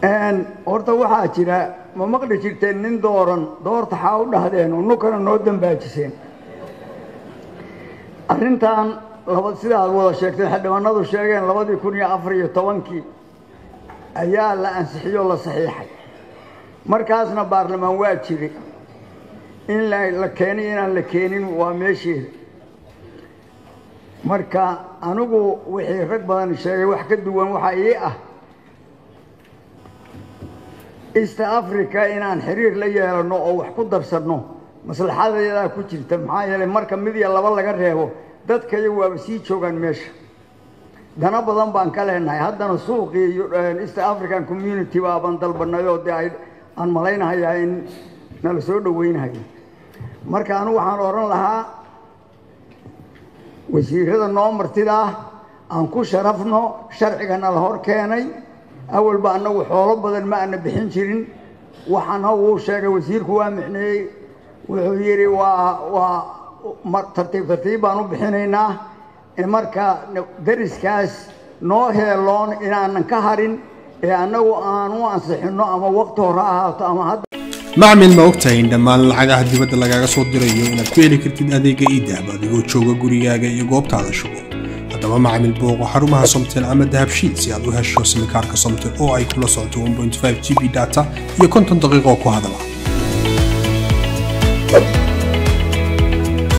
horta waxaa jira ma maqli jirteen nin dooran doorta xaa u dhahdeen oo nukana noo dambaajiseen arrintan laba sida aad wada sheegteen xildhibaanadu sheegeen labadii kun iyo afar iyo tobankii ayaa la ansixiyoo la saxiixay markaasna baarlamaan waa jiri in la keenay inaan la keenin waa meesheeda marka anigu wixii rag badan sheegay wax ka duwan waxaa ii ah east africa inaan xiriir la yeelano oo wax ku darsanno maslaxadayadaa ku jirta maxaa yeelay marka mid iyo laba laga reebo dadkaya waaba sii joogaan meesha dana badan baan ka leenahay haddana suuqii east african community baaban dalbanay oo dee aan malaynahayaa in nala soo dhoweynahayo marka anigu waxaan odhan lahaa wasiirada noo martida ah aan ku sharafno sharcigana la hor keenay awalba annagu xoolo badan ma ana bixin jirin waxaana uu sheegay wasiirku waa micneeyey wuxuu yidhi waa waa tartiib tartiib baan u bixinaynaa marka dariskaas noo heeloon inaanan ka harin ee annagu aan u ansixinno ama waqti hore ahaato ama hadda macmil ma ogtahay in dhammaan lacagaha dibadda lagaaga soo dirayo inaad ku heli kartid adeega iidahab adigoo jooga gurigaaga iyo goobtaada shugo haddaba macmil booqo xarumaha somtel ama dahabshiid si aad u hesho simikaarka somtel oo ay kula socoto 1.5 g b data iyo konton daqiiqo ku hadala